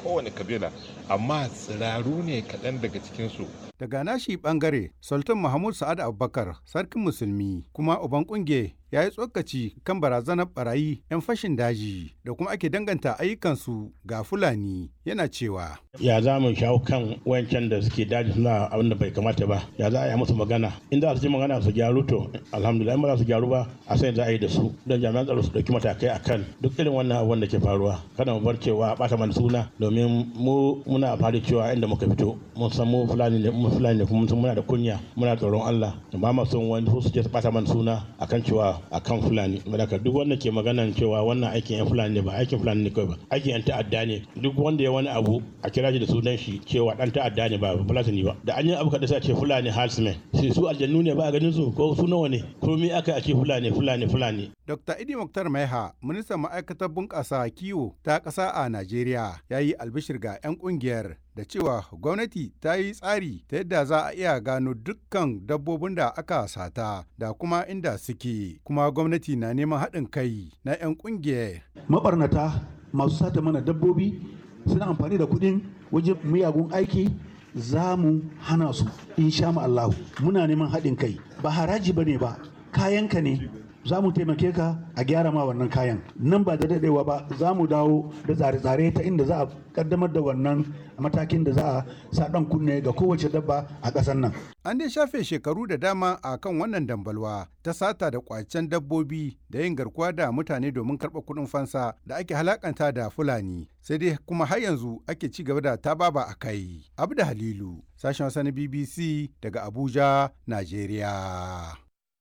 kowane kabila amma tsiraru ne kaɗan daga cikinsu Daga nashi bangare, Sultan Mahmud Sa'ad Abubakar, sarkin musulmi, kuma uban kunge ya yi tsokaci kan barazanar barayi 'yan fashin daji da kuma ake danganta ayyukansu ga Fulani yana cewa. ya za mu shawo kan wancan da suke daji suna abin da bai kamata ba ya za a yi musu magana in za su ji magana su gyaru to alhamdulillah in ba za su gyaru ba a sai za a yi da su don jami'an tsaro su dauki matakai akan duk irin wannan abubuwan da ke faruwa kada mu bar cewa bata mana suna domin mu muna fari cewa inda muka fito mun san mu fulani ne mu fulani ne kuma mun san muna da kunya muna tsoron Allah ba ma son wani su je su bata mana suna akan cewa akan fulani saboda duk wanda ke maganan cewa wannan aikin yan fulani ne ba aikin fulani ne kawai ba aikin yan ta'adda ne duk wanda ya wani abu a kira shi da sunan shi cewa dan ta'adda ne ba fulatani ba da an yi abu kada sai a ce fulani halsmen sai su aljannu ne ba a ganin su ko su nawa ne ko me aka a ce fulani fulani fulani Dr. Idi Muktar Maiha, ministan ma'aikatar bunƙasa kiwo ta ƙasa a Najeriya, ya yi albishir ga 'yan ƙungiyar da cewa gwamnati ta yi tsari ta yadda za a iya gano dukkan dabbobin da aka sata da kuma inda suke, kuma gwamnati na neman haɗin kai na 'yan ƙungiyar. mabarnata masu sata mana dabbobi suna amfani da kuɗin wajen miyagun aiki za mu hana su insha Allahu muna neman haɗin kai ba haraji ba ne ba kayanka ne za mu taimake ka a gyara ma wannan kayan nan ba da daɗewa ba za mu dawo da tsare-tsare ta inda za a kaddamar da wannan matakin da za a sa ɗan kunne ga kowace dabba a ƙasar nan An dai shafe shekaru da dama a kan wannan dambalwa ta sata da kwacen dabbobi da yin garkuwa da mutane domin karɓar kuɗin fansa da ake halakanta da Fulani. Sai dai kuma har yanzu ake ci gaba da tababa a kai. Abu da Halilu, sashen Hausa na BBC daga Abuja, Najeriya.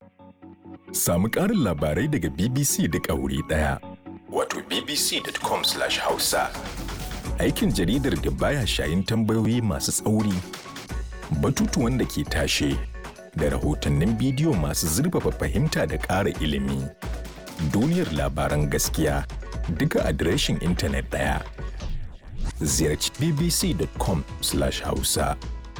Samu ƙarin labarai daga BBC duk a wuri ɗaya. Wato bbc.com/hausa. Aikin jaridar da baya shayin tambayoyi masu tsauri, batutuwan da ke tashe, da rahotannin bidiyo masu zurfafa fahimta da ƙara ilimi. Duniyar labaran gaskiya duka adireshin intanet ɗaya. Ziyarci bbc.com/hausa.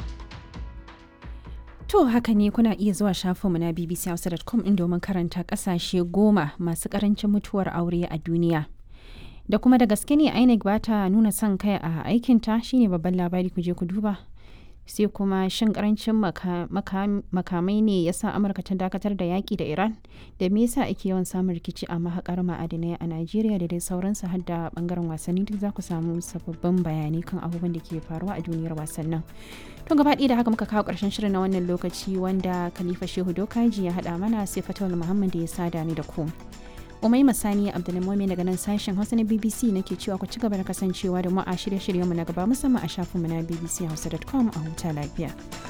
To haka ne kuna iya zuwa shafinmu na bbchausa.com in domin karanta kasashe goma masu karancin mutuwar aure a duniya. Da kuma da gaske ne INEC ba ta nuna son kai a aikinta shine babban labari ku je ku duba. Sai kuma shin karancin makamai ne ya sa Amurka ta dakatar da yaƙi da Iran? Da me yasa ake yawan samun rikici a mahaƙar ma'adinai a Najeriya da dai sauransu har da bangaren wasanni duk za ku samu sababbin bayanai kan abubuwan da ke faruwa a duniyar wasannin. To gaba ɗaya da haka muka kawo ƙarshen shirin na wannan lokaci wanda Khalifa Shehu Dokaji ya haɗa mana sai Fatawul Muhammad da ya sada ni da ku. Umai Masani Abdulmumin daga nan sashen Hausa na BBC nake cewa ku ci gaba da kasancewa da mu a shirye-shiryenmu na gaba musamman a shafinmu na bbchausa.com a huta lafiya.